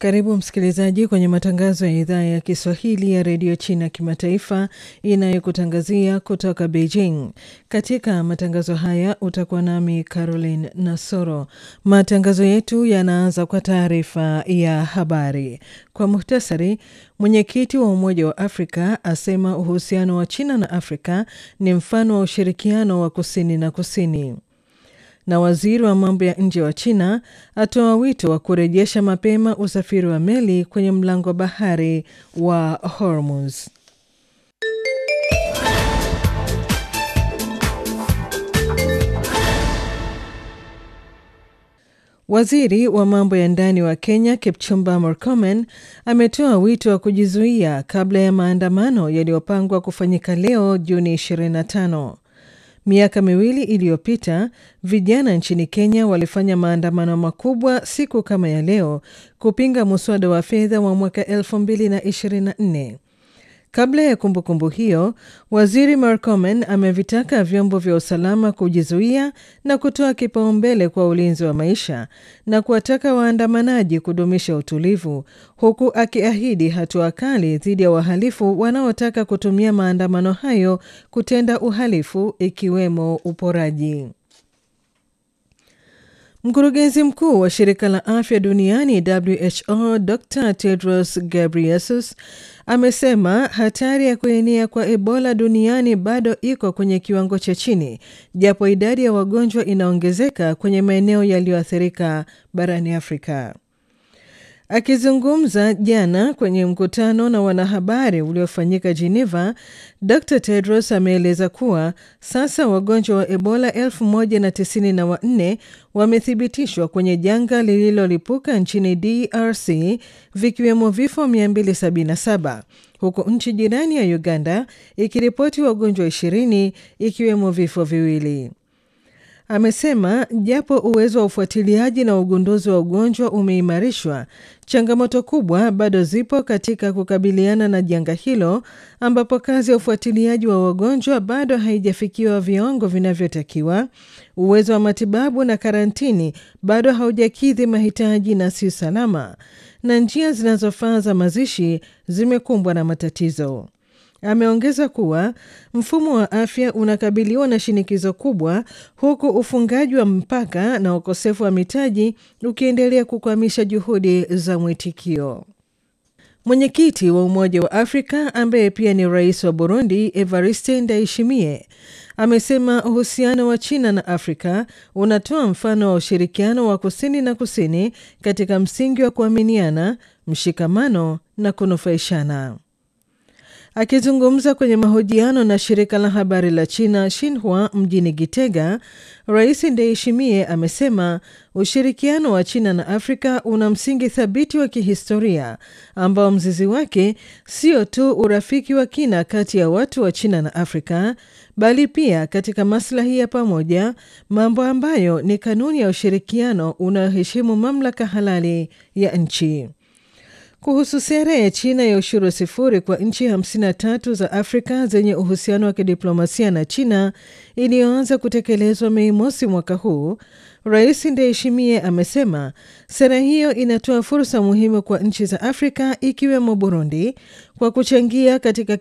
Karibu msikilizaji kwenye matangazo ya idhaa ya Kiswahili ya redio China kimataifa inayokutangazia kutoka Beijing. Katika matangazo haya utakuwa nami Caroline Nasoro. Matangazo yetu yanaanza kwa taarifa ya habari. Kwa muhtasari, mwenyekiti wa Umoja wa Afrika asema uhusiano wa China na Afrika ni mfano wa ushirikiano wa kusini na kusini na waziri wa mambo ya nje wa China atoa wito wa kurejesha mapema usafiri wa meli kwenye mlango wa bahari wa Hormuz. Waziri wa mambo ya ndani wa Kenya Kipchumba Murkomen ametoa wito wa kujizuia kabla ya maandamano yaliyopangwa kufanyika leo Juni 25. Miaka miwili iliyopita vijana nchini Kenya walifanya maandamano makubwa siku kama ya leo kupinga muswada wa fedha wa mwaka 2024. Kabla ya kumbukumbu kumbu hiyo, waziri Murkomen amevitaka vyombo vya usalama kujizuia na kutoa kipaumbele kwa ulinzi wa maisha na kuwataka waandamanaji kudumisha utulivu, huku akiahidi hatua kali dhidi ya wahalifu wanaotaka kutumia maandamano hayo kutenda uhalifu ikiwemo uporaji. Mkurugenzi mkuu wa shirika la afya duniani WHO Dr Tedros Ghebreyesus amesema hatari ya kuenea kwa Ebola duniani bado iko kwenye kiwango cha chini, japo idadi ya wagonjwa inaongezeka kwenye maeneo yaliyoathirika barani Afrika. Akizungumza jana kwenye mkutano na wanahabari uliofanyika Geneva, Dr Tedros ameeleza kuwa sasa wagonjwa wa Ebola elfu moja na tisini na wanne wamethibitishwa kwenye janga lililolipuka nchini DRC, vikiwemo vifo 277 huku nchi jirani ya Uganda ikiripoti wagonjwa 20 ikiwemo vifo viwili. Amesema japo uwezo wa ufuatiliaji na ugunduzi wa ugonjwa umeimarishwa, changamoto kubwa bado zipo katika kukabiliana na janga hilo, ambapo kazi ya ufuatiliaji wa wagonjwa bado haijafikiwa viwango vinavyotakiwa. Uwezo wa matibabu na karantini bado haujakidhi mahitaji na si salama, na njia zinazofaa za mazishi zimekumbwa na matatizo. Ameongeza kuwa mfumo wa afya unakabiliwa na shinikizo kubwa huku ufungaji wa mpaka na ukosefu wa mitaji ukiendelea kukwamisha juhudi za mwitikio. Mwenyekiti wa Umoja wa Afrika ambaye pia ni rais wa Burundi, Evariste Ndayishimiye, amesema uhusiano wa China na Afrika unatoa mfano wa ushirikiano wa kusini na kusini katika msingi wa kuaminiana, mshikamano na kunufaishana. Akizungumza kwenye mahojiano na shirika la habari la China Xinhua mjini Gitega, Rais Ndayishimiye amesema ushirikiano wa China na Afrika una msingi thabiti wa kihistoria ambao mzizi wake sio tu urafiki wa kina kati ya watu wa China na Afrika, bali pia katika maslahi ya pamoja, mambo ambayo ni kanuni ya ushirikiano unaoheshimu mamlaka halali ya nchi. Kuhusu sera ya China ya ushuru sifuri kwa nchi 53 za Afrika zenye uhusiano wa kidiplomasia na China iliyoanza kutekelezwa Mei mosi mwaka huu, Rais Ndayishimiye amesema sera hiyo inatoa fursa muhimu kwa nchi za Afrika ikiwemo Burundi kwa kuchangia katika